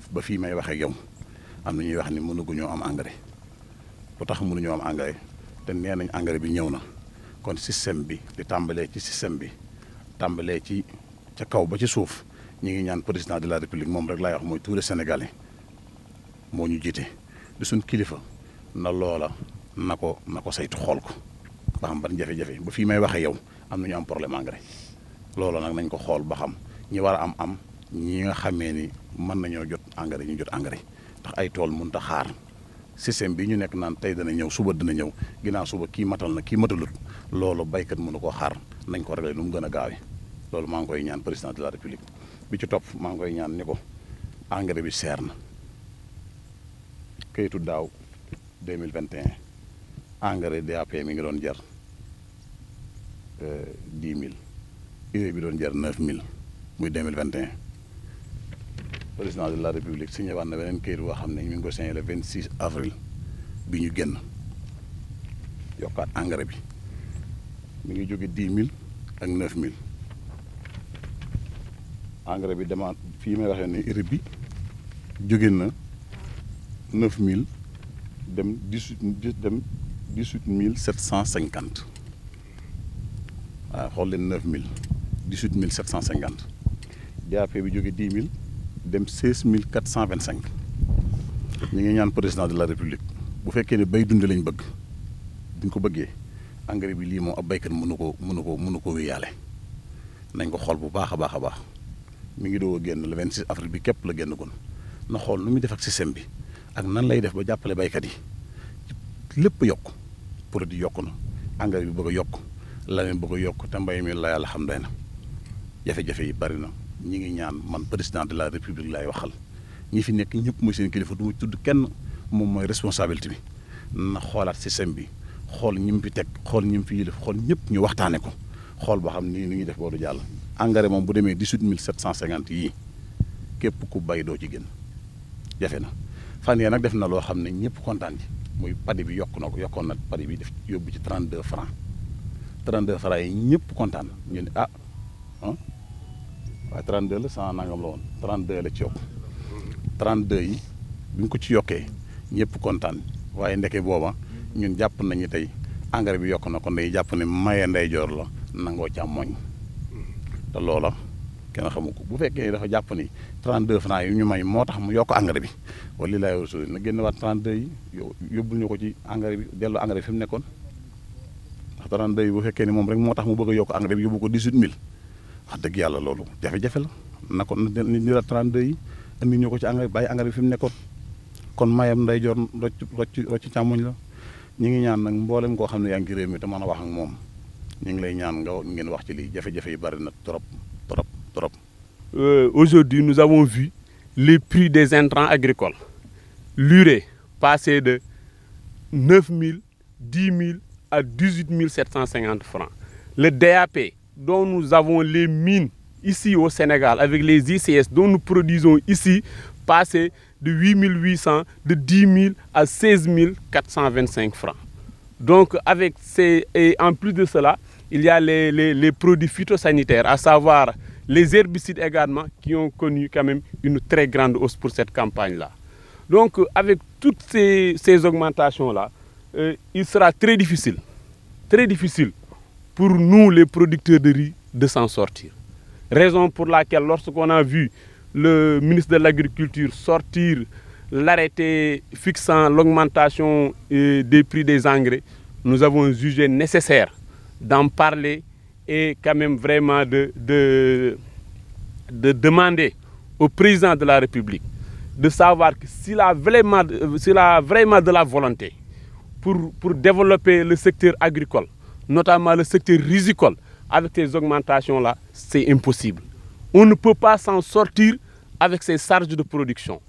ba fii may waxee yow am na ñuy wax ni mënuguñoo am engrais lu tax mënuñoo am engrais te nee nañ engrais bi ñëw na kon système bi di tàmbalee ci système bi tàmbalee ci ca kaw ba ci suuf ñu ngi ñaan président de la république moom rek laay wax mooy tous les sénégalais moo ñu jiite di suñ kilifa na loola na ko na ko saytu xool ko ba xam ban jafe-jafe ba fii may waxee yow am na ñu am problème engrais loola nag nañ ko xool ba xam ñi war a am am ñi nga xamee ni mën nañoo jot engrais ñu jot engrais ndax ay tool mënut a xaar système bi ñu nekk naan tey dana ñëw suba dina ñëw ginnaaw suba kii matal na kii matalut loolu baykat mënu koo xaar nañ ko réglé nu mu gën a gaawee loolu maa ngi koy ñaan président de la république bi ci topp maa ngi koy ñaan ni ko engrais bi seer na kayitu daaw 2021 engrais DAP mi ngi doon jar dix mille urée bi doon jar neuf mille muy 2021 président de la république signé waat na beneen kayit boo xam ne ñu ngi ko signé le 26 avril bi ñu génn yokkaat engrais bi mi ngi jóge dix mille ak neuf mille engrais bi demaat fii may waxee ne urée bi jóge na neuf mille dem dix huit dem dix huit mille sept cent cinquante waaw xool leen neuf mille dix huit mille sept cent cinquante DAP bi jóge dix mille dem seize mille quatre cent vingt cinq ñu ngi ñaan président de la république bu fekkee ne bay dund lañ bëgg buñ ko bëggee engrais bi lii moom ab baykat mënu ko mënu ko mënu ko wéyaale nañ ko xool bu baax a baax a baax mi ngi doog a génn le 26 avril bi képp la génn gon na xool nu muy def ak système bi ak nan lay def ba jàppale baykat yi lépp yokk produit yokk na engrais bi bëgg a yokk leneen bëgg a yokk te mbay mi la yàlla xam doy na jafe-jafe yi bari na ñi ngi ñaan man président de la république laay waxal ñi fi nekk ñëpp mooy seen kilifa du ma tudd kenn moom mooy responsabilité bi na xoolaat système bi xool ñi mu fi teg xool ñi mu fi yilif xool ñëpp ñu waxtaane ko xool ba xam nii ni ñuy def boobu jàll engrais moom bu demee dix-huit mille sept cent cinquante yii képp ku bay doo ci gën jafe na fan yee nag def na loo xam ne ñëpp kontaan ci muy padi bi yokk na ko yokkoon na padi bi def yóbbu ci 32 francs 32 francs yi ñëpp kontaan ñu ne ah ah waaye 32 la cent nangam la woon 32 la ci yokk 32 yi bi ñu ko ci yokkee ñëpp kontaan waaye ndeke booba ñun jàpp nañu tey engrais bi yokk na kon day jàpp ne maye ndeyjoor la nangoo càmmoñ te loola kenn xamu ko bu fekkee dafa jàpp ni 32 francs yi ñu may moo tax mu yokk engrais bi wala li laay war na génn waat 32 yi yóbbul ñu ko ci engrais bi dellu engrais bi fi mu nekkoon ndax 32 yi bu fekkee ni moom rek moo tax mu bëgg a yokk engrais bi yóbbu ko 18000 wax dëgg yàlla loolu jafe-jafe la na ko na ñu la 32 yi indi ñu ko ci engrais bi bàyyi engrais bi fi mu nekkoon kon mayam nday jor rocc rocc rocc càmmoñ la ñu ngi ñaan nag mboolem koo xam ne yaa ngi ci réew mi te mën a wax ak moom ñu ngi lay ñaan nga ngeen wax ci lii jafe-jafe yi bari na trop trop trop. Euh, aujourd'hui, nous avons vu les prix des intrants agricoles. L'urée passer de 9 000, 10 000 à 18 750 francs. Le DAP, dont nous avons les mines ici au Sénégal, avec les ICS dont nous produisons ici, passer de 8 800, de 10 000 à 16 425 francs. Donc, avec ces, et en plus de cela, il y a les, les, les produits phytosanitaires, à savoir les herbicides également, qui ont connu quand même une très grande hausse pour cette campagne-là. Donc, avec toutes ces, ces augmentations-là, euh, il sera très difficile, très difficile pour nous, les producteurs de riz, de s'en sortir. Raison pour laquelle, lorsqu'on a vu le ministre de l'Agriculture sortir l'arrêté fixant l'augmentation euh, des prix des engrais, nous avons jugé nécessaire d'en parler et quand même vraiment de, de, de demander au président de la République de savoir que s'il a vraiment, s'il a vraiment de la volonté pour, pour développer le secteur agricole, notamment le secteur risicole, avec ces augmentations-là, c'est impossible. On ne peut pas s'en sortir avec ces charges de production.